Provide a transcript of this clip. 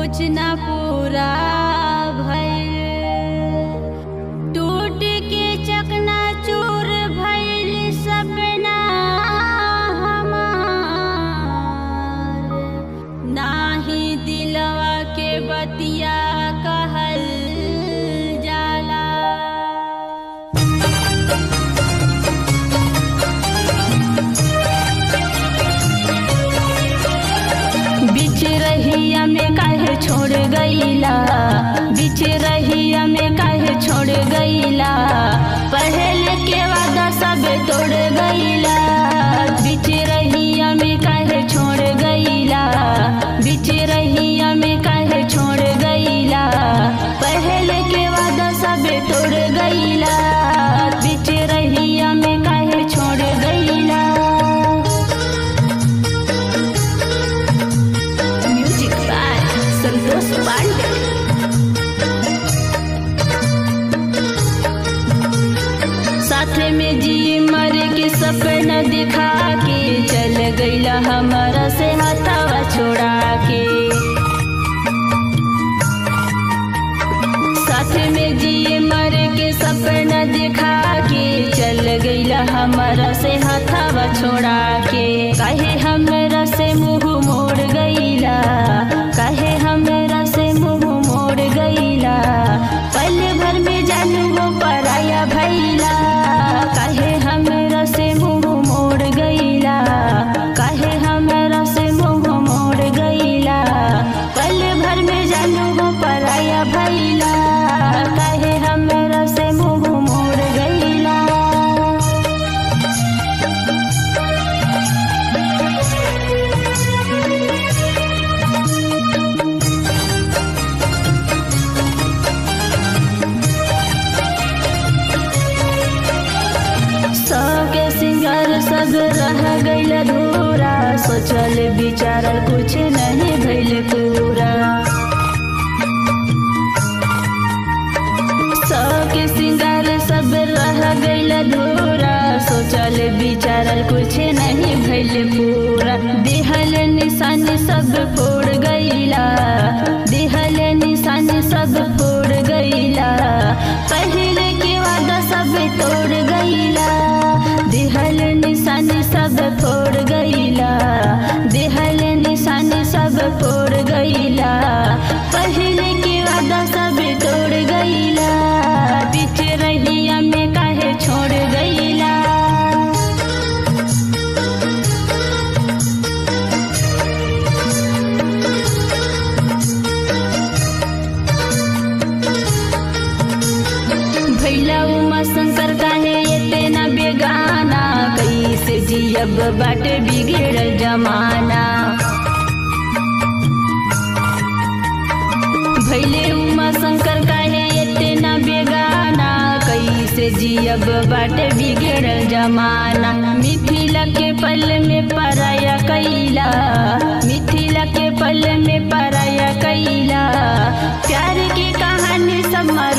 कुछ न पूरा भइल टूट के चकना चूर भइल सपना हमार नाही दिलवा के बतिया कहल जाला बीच रहिया में काहे छोड़ गईला बीच रहिया में काहे छोड़ गईला पहले के वादा सब तोड़ गईला बीच रहिया में काहे छोड़ गईला बीच रहिया में काहे छोड़ गईला पहले के वादा सब तोड़ गईला बीच रहिया में काहे छोड़ गईला म्यूजिक बाय संतोष पांडे साथ में जी मर के सपना दिखा के चल गईला हमारा से हथावा छोड़ा के साथ में जी मर के सपना दिखा के चल गईला हमारा से हथावा छोड़ा के काहे हमरा से मुंह मोड़ गईला काहे हमरा से मुंह मोड़ गईला पल भर में जानू वो पराया भैला काहे हमरा से मुंह मोड़ गईला काहे हमरा से मुंह मोड़ गईला पल भर में जानू वो पराया भैला काहे हमरा से मुंह मोड़ गईला सबके सिंगार सब रह गईल अधूरा सोचल विचारल कुछ नहीं भइल पूरा सबके सिंगार सब रह गईल अधूरा सोचल विचारल कुछ नहीं भइल पूरा दिहल निशान सब फोड़ गईला दिहल निशान सब फोड़ गईला पहले के वादा सब तोड़ गईला दिहल निशान सब फोड़ गईला दिहल निशान सब फोड़ गईला पहले के वादा सब तोड़ गईला बीच रहिया में काहे छोड़ गईला भैला उमा शंकर काहे इतना बेगाना कैसे जियब बाटे बिगड़ल जमाना भैले उमा शंकर काहे इतना बेगाना कैसे जियब बाटे बिगड़ल जमाना मिथिला के पल में पराया कैला मिथिला के पल में पराया कैला प्यार की कहानी सब मर